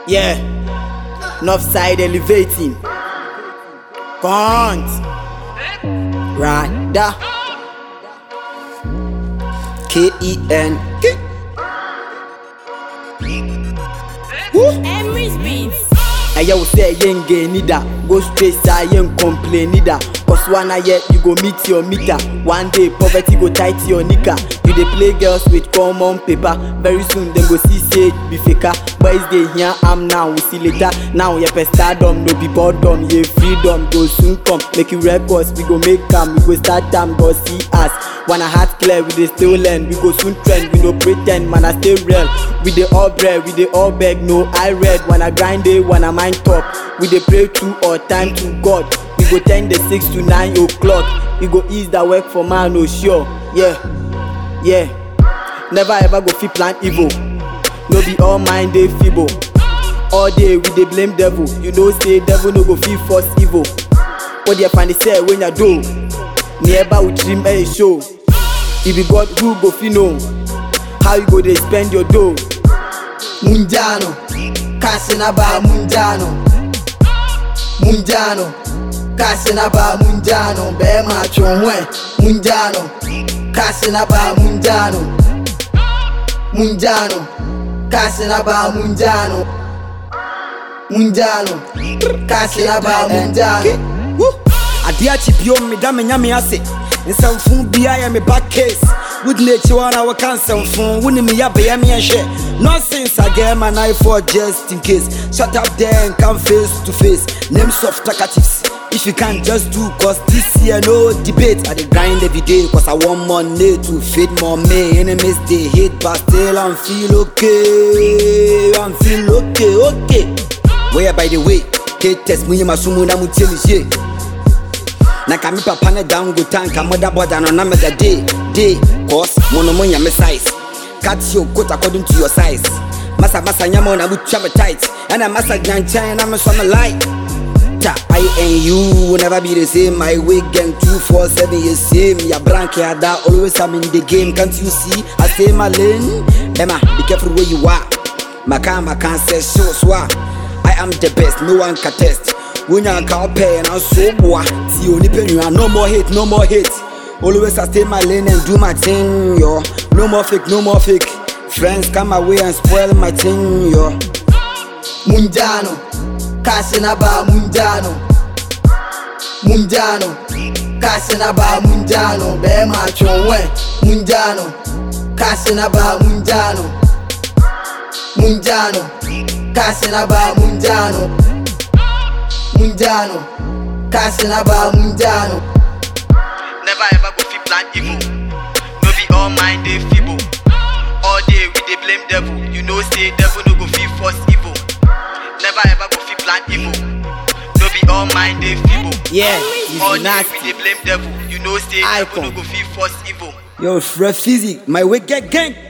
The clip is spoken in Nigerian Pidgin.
Yeah. North side elevating. Can't. Rada. K E N. Emery's Beats. ɛyɛ wo sɛ yɛnge nida go straight saa yɛn complain nida cause one ayɛ you go meet your meter one day poverty go tight your nika you dey play girls with common paper very soon dem go see say be faker boys dey hear am now we see later now yɛpɛ stardom no be boredom yɛ freedom go soon come make you records we go make am we go start am go see us wanna heart clear we dey still learn we go soon trend we no pre ten d man i stay real we dey all bread we dey all beg no i read wanna grind day wanna mind top we dey pray two or time to god we go ten the six to nine o'clock we go ease the work for man o sure yeah yeah never ever go fit plan evil no be all mind dey feeble all day we dey blame devil you know say devil no go fit force evil o deɛ fani sɛ wenya do neɛba wo tirim ɛyɛ show e be god who go fit know how you go dey spend your dough. munjano kasi na ba munjano munjano kasi na ba munjano bɛɛma atwonwɛ munjano kasi na ba munjano munjano kasi na ba munjano munjano kasi na ba munjano adeɛ akyi bio meda me nyame ase nsɛmfo bia yɛ me back case wodina akyi hɔ na wɔka nsɛmfo wone me yɛbɛyɛ meɛhwɛ nonsense agɛ ma knife for just in case shut up there and come face to face names of talkatives if you can't just do cause this year no debate i dey grind every day cause i want money to feed more me enemies dey hate but still i'm feel okay i'm feel okay okay where by the way k-test munye masumu na mutie me hye na ka me papa ne down go tank a mother border no na mega day day cause mono mo nyame size cut your coat according to your size masa masa nyama na butwa me tight and masa gyanchan na me so me light ta I and you will never be the same my wig gang 247 is same ya brank ya da always I'm in the game can't you see I stay my lane Emma be careful where you are Maka maka say so so I am the best no one can test wonya nka wopɛ na so boa ti onipa nua no more hate no more hate always i stay my lane and do my thing yo no more fake no more fake friends come my way and spoil my thing yo munjano kasi na ba munjano munjano kasi na ba munjano bɛɛma atwonwɛ munjano kasi na ba munjano munjano kasi na ba munjano munjano kasi na ba munjano never ever go fit plan evil no be all mind dey feeble all day we dey blame devil you know say devil no go fit force evil never ever go fit plan evil no be all mind dey feeble yeah all he's day we nasty dey blame devil you know say devil no Icon. go fit force evil yo frɛ physic my way get gang